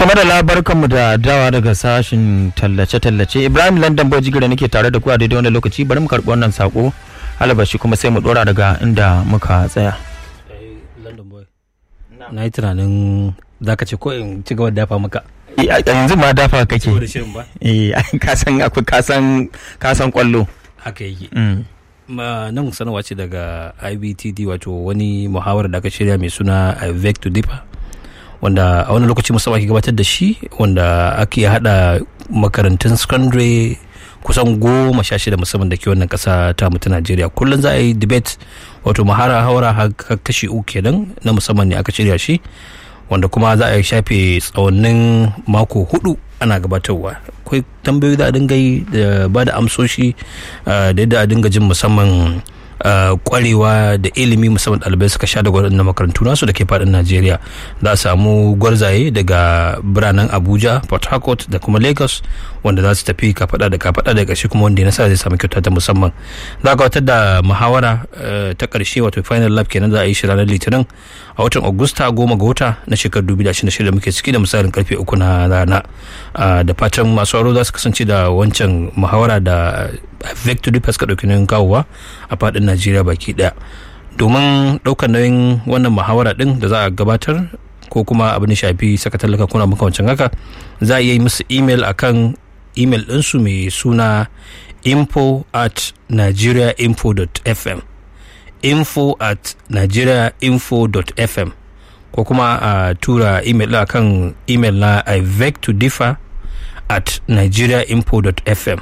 to madalla barkanmu da dawa daga sashin tallace-tallace ibrahim london bojigira nake tare da ku a daidai wani lokaci bari mu karɓi wannan sako alabashi kuma sai mu dora daga inda muka tsaya london boy na yi tunanin za ka ce ko in ci gaba da dafa maka yanzu ma dafa kake saboda shirin ba eh kasan akwai kasan kasan kwallo haka yake Mm. Ma- nan sanarwa ce daga ibtd wato wani muhawar da aka shirya mai suna vec to differ wanda a wani lokaci musamman ake gabatar da shi wanda ake hada makarantun secondary kusan goma sha shida musamman da ke wannan kasa ta mutu najeriya kullum za a yi debate wato mahara haura har kashi uku kenan na musamman ne aka shirya shi wanda kuma za a shafe tsawannin mako hudu ana gabatarwa akwai tambayoyi da a dinga yi da ba da amsoshi ah, da yadda a dinga jin musamman ah, kwarewa da ilimi musamman ɗalibai suka sha daga waɗannan makarantu nasu da ke faɗin najeriya za a samu gwarzaye daga biranen abuja port harcourt da kuma lagos wanda za su tafi kafaɗa da kafaɗa da ƙarshe kuma wanda ya nasara zai samu kyauta ta musamman za a gabatar da muhawara eh, ta ƙarshe wato final lab kenan za a yi shi ranar litinin a watan augusta goma ga wata na shekarar 2026 da muke ciki da misalin karfe uku na rana Ah, da fatan masu aro za su kasance da wancan muhawara da victory pass ka ɗauki nauyin kawowa a faɗin najeriya baki ɗaya domin ɗaukar nauyin wannan muhawara ɗin da za a gabatar ko kuma abin da shafi saka tallaka kuna makamancin haka za a iya yi musu email akan email ɗinsu mai suna info at nigeriainfo.fm info at nigeriainfo.fm ko kuma a tura email ɗin akan email na ivec to differ at nigeriainfo.fm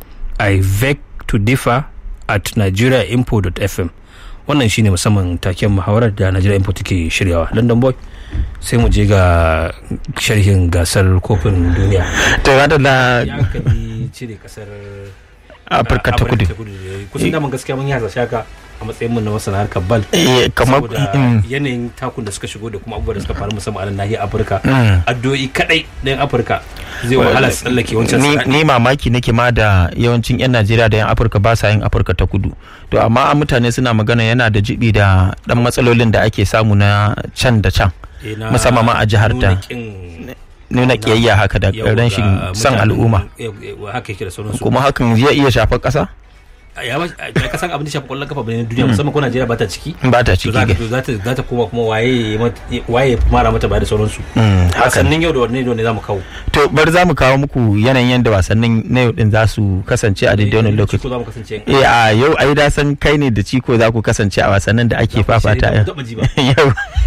ivec to differ at nigeriainfo.fm wannan shine musamman taken muhawarar da Nigeria Info take shiryawa London boy sai mu je ga sharhin gasar kofin duniya to madalla ya kadi cire kasar afirka ta kudu kusan daman gaskiya mun yi hasashe haka a matsayin mu na masana harkar bal Eh, kamar saboda mm, yanayin takun da suka shigo da kuma abubuwa da suka faru musamman a nan nahiyar afirka mm. addu'o'i kadai na yan afirka zai wahala su tsallake wancan ni, tsakani. ni mamaki nake ma da yawancin 'yan najeriya da 'yan afirka ba sa yin afirka ta kudu to amma mutane suna magana yana da jibi da dan matsalolin da ake samu na can da can Eh, na musamman ma a jihar ta. nuna kin- nuna kiyayya haka da yau ga rashin son mutanen- al'umma yau- yau- haka yake da sauransu kuma hakan zai iya shafar ƙasa ya ba a kasan abin da shafi kwallon kafa bane na duniya musamman ko Najeriya ba ta ciki ba ta to ciki za ka ga to za ta za ta koma kuma waye ya mata- waye ya mara mata baya da sauransu Mm, haka ne. wasannin yau da wannan ne zamu kawo to bari za mu kawo muku yanayin yadda wasannin na yau din za su kasance a daidai wannan lokaci ko za mu kasance yan eh a yau ai da san kai ne da ciko za ku kasance a wasannin da ake fafata yau taba ji ba yau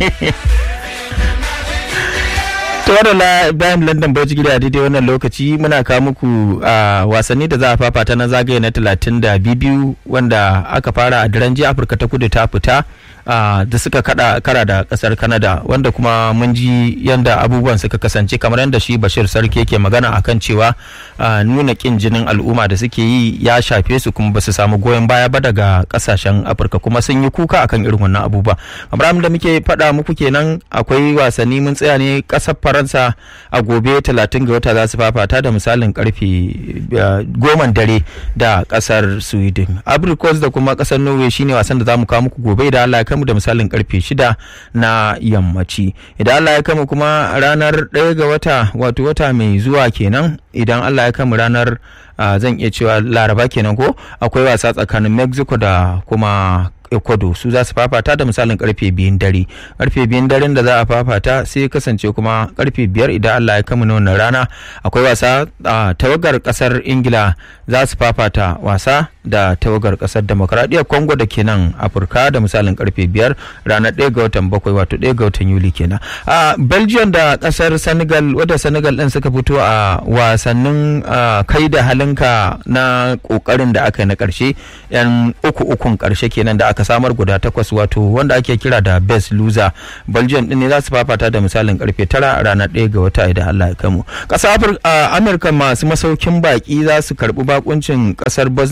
to wadanda bayan london bauchi gida a daidai wannan lokaci muna kawo muku a wasanni da za a fafata na zagaye na talatin da biyu wanda aka fara a daren jiya afirka ta kudu ta fita a, da suka kada kara da kasar canada wanda kuma mun ji yadda abubuwan suka kasance kamar yadda shi bashir sarki yake magana akan cewa a, nuna kin jinin al'umma da suke yi ya shafe su kuma ba su samu goyon baya ba daga kasashen afirka kuma sun yi kuka akan irin wannan abubuwa kamar abin da muke faɗa muku kenan akwai wasanni mun tsaya ne ƙasar faransa a gobe 30 ga wata za su fafata da misalin karfe goma dare da ƙasar sweden abricos da kuma ƙasar norway shine wasan da za mu kawo muku gobe idan allah ya kamu da misalin karfe 6 na yammaci idan allah ya kamu kuma ranar 1 ga wata wato wata mai zuwa kenan idan allah ya kamu ranar ah, zan iya cewa laraba kenan ko akwai wasa tsakanin mexico da kuma ecuador su za su fafata da misalin karfe biyun dare karfe biyun daren da za a fafata sai ya kasance kuma karfe biyar idan allah ya kama na wannan rana akwai wasa a tawagar kasar ingila za su fafata wasa da tawagar kasar demokradiyyar congo da ke nan afirka da misalin karfe biyar ranar ɗaya ga watan bakwai wato ɗaya ga watan yuli kenan a belgium da kasar senegal wadda senegal ɗin suka fito a wasannin ah, kai da halinka na ƙoƙarin da aka yi na ƙarshe yan uku ukun ƙarshe kenan da aka samar guda takwas wato wanda ake kira da best loser belgium din ne za su fafata da misalin karfe tara a ranar ɗaya ga wata idan allah ya kamu ƙasar Afir- a amurka masu masaukin baki za su karɓi bakuncin ƙasar bosnia and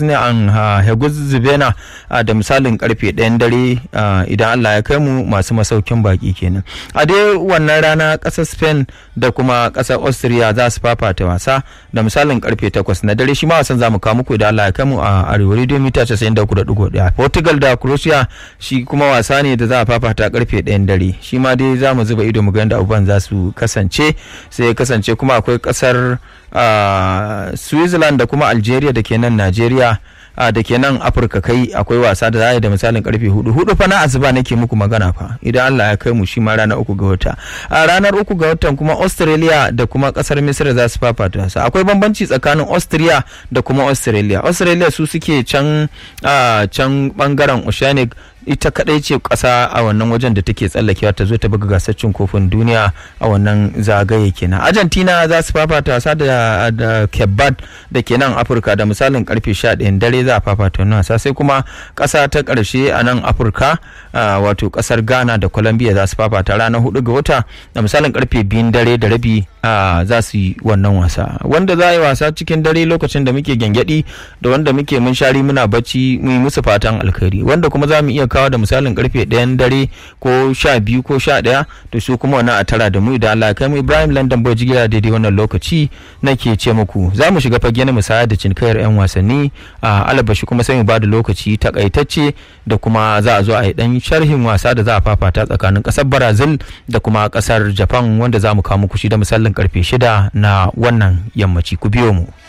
kan Heguzibena da misalin karfe ɗayan dare idan Allah ya kai mu masu masaukin baki kenan a dai wannan rana ƙasar Spain da kuma ƙasar Austria za su fafata wasa da misalin karfe takwas na dare shi ma wasan za mu kawo muku idan Allah ya kai mu a arewa radio mita 93.1 Portugal da Croatia shi kuma wasa ne da za a fafata karfe ɗayan dare shi ma dai za mu zuba ido mu ga yadda abubuwan za su kasance sai kasance kuma akwai ƙasar Switzerland da kuma Algeria da ke nan Najeriya a da ke nan afirka kai akwai wasa da za a yi da misalin karfe hudu hudu fa na asuba nake muku magana fa idan allah ya kai mu shi ma ranar uku ga wata a ranar uku ga watan kuma australia da kuma kasar misira za su fafata wasa akwai bambanci tsakanin austria da kuma australia australia su suke can can bangaren oceanic ita kadai ce kasa a wannan wajen da take tsallakewa ta zo ta buga gasar cin kofin duniya a wannan zagaye kenan argentina za su fafata wasa da da kebbad da ke nan afirka da misalin karfe 11 dare za a fafata wannan wasa sai kuma kasa ta karshe a nan afirka wato kasar ghana da colombia za su fafata ranar 4 ga wata da misalin karfe 2 dare da rabi za su yi wannan wasa wanda za a yi wasa cikin dare lokacin da muke gyangyaɗi da wanda muke mun shari muna bacci mu yi musu fatan alkhairi wanda kuma za mu iya kawo da misalin karfe ɗayan dare ko sha biyu ko sha ɗaya to su kuma wannan a tara da mu idan Allah kai mu Ibrahim London Boy jigila daidai wannan lokaci nake ce muku za mu shiga fage na musaya da cinkayar 'yan wasanni a alabashi kuma sai mu ba da lokaci takaitacce da kuma za a zo a yi dan sharhin wasa da za a fafata tsakanin kasar Brazil da kuma kasar Japan wanda za mu kawo muku shi da misalin karfe shida na wannan yammaci ku biyo mu.